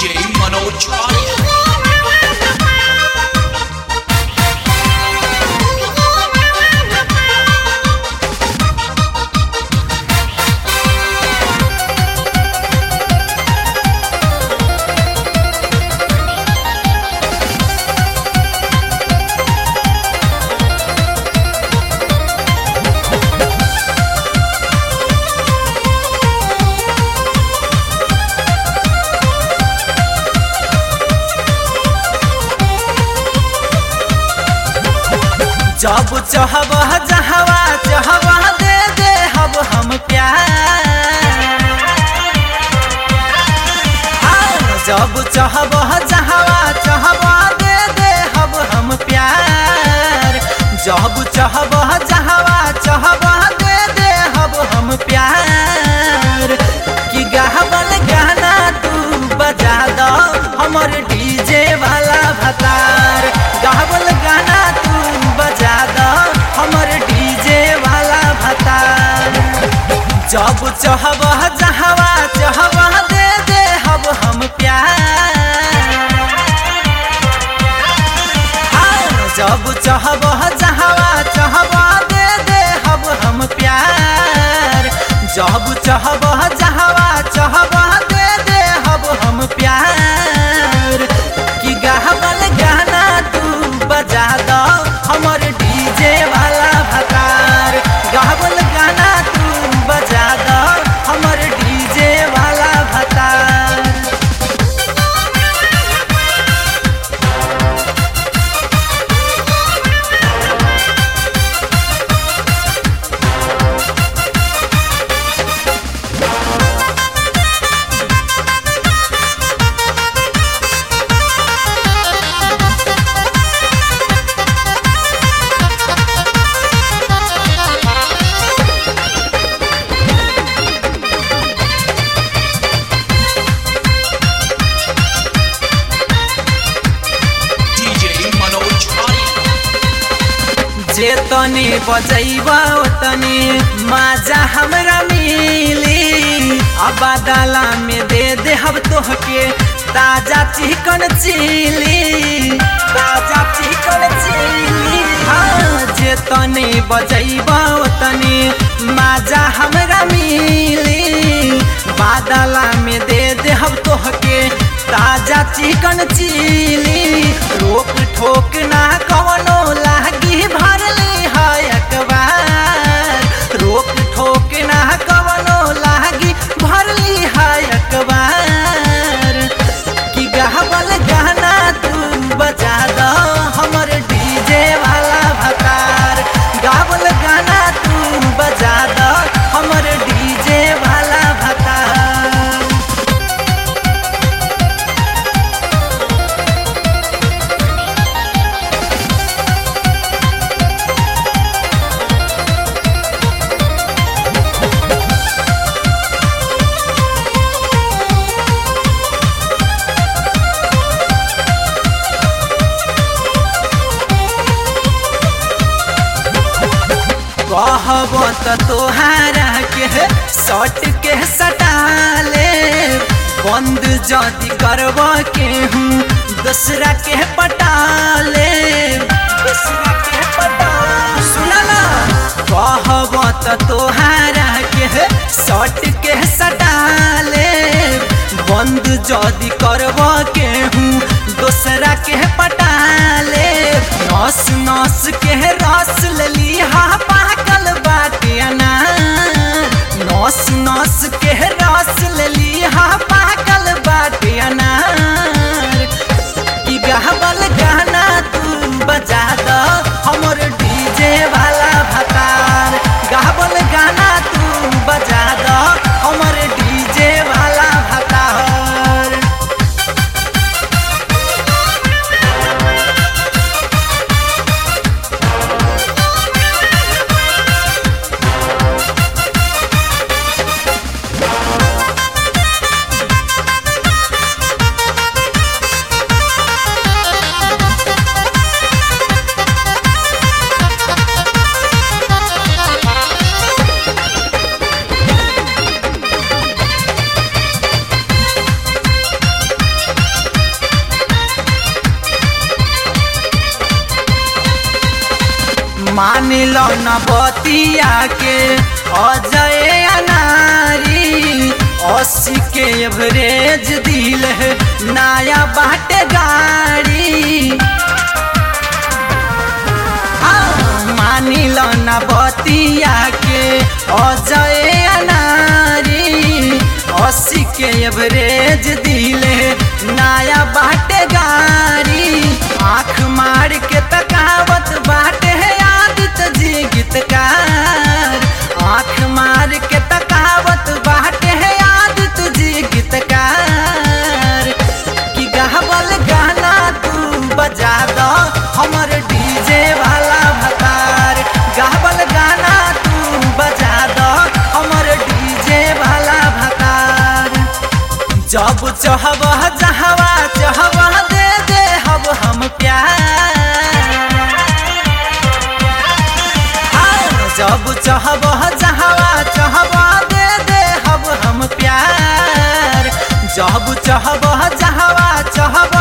DJ Manoj Arya. जब चाहब जहवा चाहवा दे दे हब हम प्यार हाँ, जब चाहब जहवा चाहवा दे दे हब हम प्यार जब चाहब जहवा चाहवा दे दे हब हम प्यार कि गावल गाना तू बजा दो हमर डीजे वाला भतार गावल गाना तू बजा दो हमर डीजे वाला भतार जब चाहब जहवा चाहवा दे दे हब हम प्यार हाँ, जब चाहब जहवा चाहवा दे दे हब हम प्यार जब चाहब जहवा चाहवा दे दे हब हम प्यार कि गावल गाना तू बजा दो हमर डीजे वाला भतार गावल गाना तू बजा दो हमर डीजे वाला भतार DJ Manoj Arya. जे तने बजैब तने माजा हमरा मिली अब दाला में दे दे हम तोहके ताजा चिकन चिली ताजा चिकन चिली हाँ जे तने बजैब तने माजा हमरा मिली बादला में दे दे हम तोहके ताजा चिकन चिली रोक ठोक ना कवनो लागी भरली है अखबार रोक ठोक ना कवनो लागी भरली है अखबार कि गावल गाना तू बजा दो हमर डीजे वाला भतार गावल गाना तू बजा दो हमर डीजे वाला भतार कहब त तोहारा के सट के सटाले बंद जदि करब के हूँ दूसरा के पटाले दूसरा के पटाले सुनला कहब त तोहारा के सट के सटाले बंद जदि करब के हूँ दूसरा के पटाले नस नस के रस लेली हा पाकल बाटे अनार नस नस के रस लेली हा पाकल बाटे अनार कि गावल गाना तू बजा दो हमर डीजे वाला भतार गावल गाना तू बजा दो हमर डीजे वाला भतार मानिल न बतिया के अजय अनारी अस्सी के एवरेज दिल है नया बाटे गाड़ी हाँ, मानिल न बतिया के अजय अनारी अस्सी के एवरेज दिले नया बाटे गाड़ी आँख मार के तकावत बाटे है आदित्य जी गीतकार आँख मार के तकावत बाटे है आदित्य जी गीतकार कि गावल गाना तू बजा दो हमर डीजे वाला भतार गावल गाना तू बजा दो हमर डीजे वाला भतार जब चाहब जहवा चाहब दे दे हब हम प्यार हाँ, जब चाहब जहवा चाहब दे दे हब हम प्यार जब चाहब जहवा चाहब